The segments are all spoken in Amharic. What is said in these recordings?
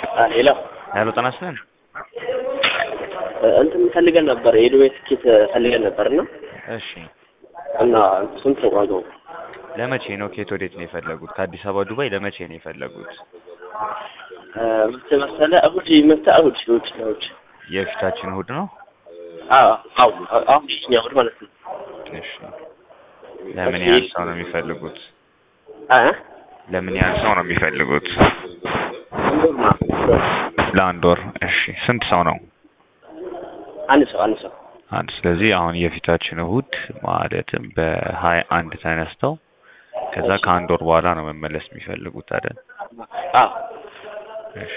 ሌላ ሄሎ ጤና ይስጥልን። እንትን ፈልገን ነበር የዱባይ ትኬት ፈልገን ነበር እና እሺ እና ስንት ነው ዋጋው? ለመቼ ነው? ከየት ወዴት ነው የፈለጉት? ከአዲስ አበባ ዱባይ ለመቼ ነው የፈለጉት? መቼ መሰለህ? እሑድ መታ እሑድ እሑድ እሑድ የፊታችን እሑድ ነው። አዎ አዎ አሁን ይችኛ እሑድ ማለት ነው። እሺ ለምን ያህል ሰው ነው የሚፈልጉት? አ ለምን ያህል ሰው ነው የሚፈልጉት? ለአንድ ወር። እሺ ስንት ሰው ነው? አንድ ሰው አንድ ሰው አንድ። ስለዚህ አሁን የፊታችን እሑድ ማለትም በሀያ አንድ ተነስተው ከዛ ከአንድ ወር በኋላ ነው መመለስ የሚፈልጉት አይደል? አዎ እሺ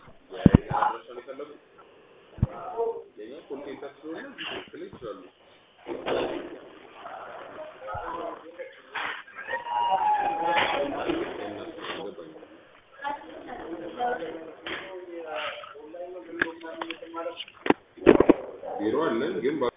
ቢሮ አለን ግን ባ-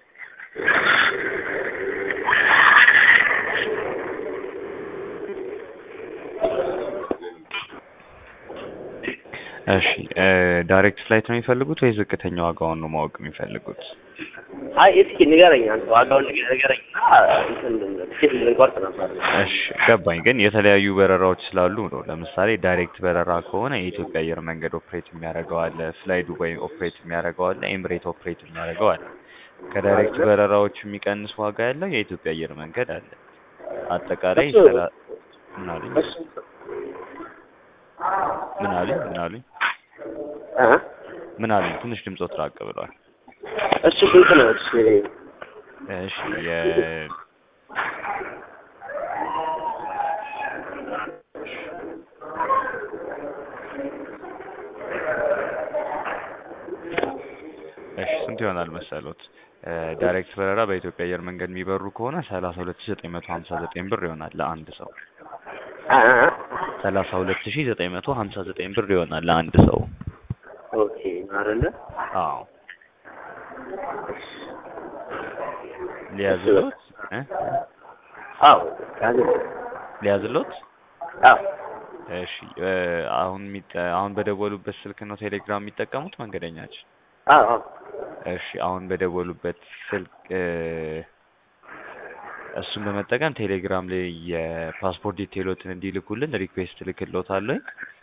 እሺ ዳይሬክት ፍላይት ነው የሚፈልጉት ወይ ዝቅተኛ ዋጋውን ነው ማወቅ የሚፈልጉት? አይ እስኪ ንገረኝ አንተ ዋጋውን ንገ- ንገረኝ እና እንትን ትኬት ልንቆርጥ ነበር። እሺ ገባኝ። ግን የተለያዩ በረራዎች ስላሉ ነው። ለምሳሌ ዳይሬክት በረራ ከሆነ የኢትዮጵያ አየር መንገድ ኦፕሬት የሚያደርገው አለ፣ ፍላይ ዱባይ ኦፕሬት የሚያደርገው አለ፣ ኤምሬት ኦፕሬት የሚያደርገው አለ። ከዳይሬክት በረራዎች የሚቀንስ ዋጋ ያለው የኢትዮጵያ አየር መንገድ አለ። አጠቃላይ እሱ- ሰላ ምን አሉኝ? እሱ ምን አሉኝ? ምን አሉኝ? አ ምን አሉኝ? ትንሽ ድምፆት ራቅ ብሏል። እሱ ስንት ነው? እሱ እሺ የ እሺ ስንት ይሆናል መሰሎት? ዳይሬክት በረራ በኢትዮጵያ አየር መንገድ የሚበሩ ከሆነ ሰላሳ ሁለት ሺ ዘጠኝ መቶ ሀምሳ ዘጠኝ ብር ይሆናል ለአንድ ሰው። አ አ ሰላሳ ሁለት ሺ ዘጠኝ መቶ ሀምሳ ዘጠኝ ብር ይሆናል ለአንድ ሰው። ኦኬ አይደለ? አዎ ሊያዝሎት እ? አዎ ካለ ሊያዝሎት አዎ እሺ እ፣ አሁን የሚጠ- አሁን በደወሉበት ስልክ ነው ቴሌግራም የሚጠቀሙት መንገደኛችን? አዎ አዎ እሺ አሁን በደወሉበት ስልክ እ፣ እሱን በመጠቀም ቴሌግራም ላይ የፓስፖርት ዲቴይሎትን እንዲልኩልን ሪኩዌስት ልክልዎታለሁ።